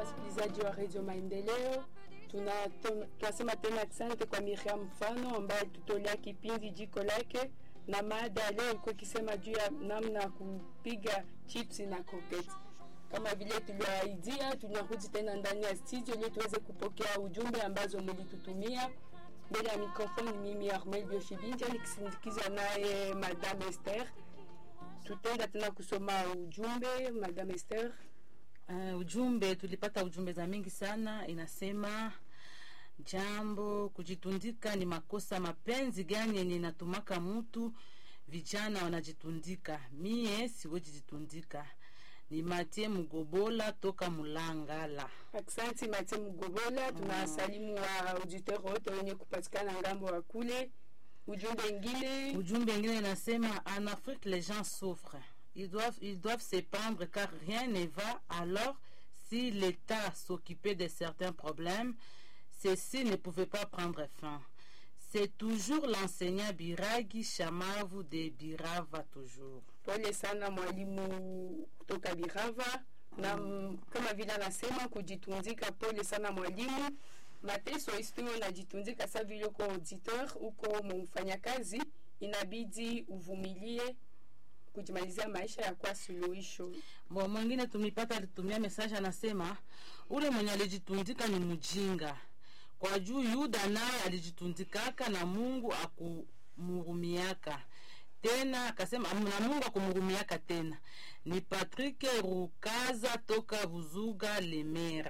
wasikilizaji wa redio Maendeleo. Tuna- tun- Tunasema tena asante kwa Miriam Mfano ambaye tutolea kipindi jiko lake, na mada ya leo ilikuwa ikisema juu ya namna ya kupiga chips na croquettes. Kama vile tuliwaidia, tunarudi tena ndani ya studio ili tuweze kupokea ujumbe ambazo mlitutumia. Mbele ya mikrofoni mimi Armel Bioshibinja nikisindikizwa naye Madame Esther. Tutaenda tena kusoma ujumbe Madame Esther. Uh, ujumbe tulipata ujumbe za mingi sana, inasema jambo kujitundika ni makosa. Mapenzi gani yenye natumaka mutu vijana wanajitundika? Mie siwezi jitundika. Ni Matie Mugobola toka Mulangala. Aksanti Mate Mugobola, tunawasalimu wa auditeur wote wenye kupatikana ngambo wa kule. Ujumbe ingine Ujumbe ingine inasema en Afrique les gens souffrent. Ils doivent, ils doivent se pendre car rien ne va. Alors, si l'État s'occupait de certains problèmes, ceci ne pouvait pas prendre fin. C'est toujours l'enseignant Biragi Shamavu de Birava toujours. pole sana mwalimu kutoka Birava na mm, kama vile anasema kujitundika, pole sana mwalimu. Mateso isiwe unajitundika sa vile uko auditeur, uko mfanyakazi, inabidi uvumilie kujimalizia maisha ya kwa suluhisho. Bo mwingine tumipata alitumia message anasema ule mwenye alijitundika ni mjinga. Kwa juu Yuda naye alijitundikaka na Mungu akumuhurumiaka tena, akasema na Mungu akumuhurumiaka tena. Ni Patrick Rukaza toka Buzuga Lemera.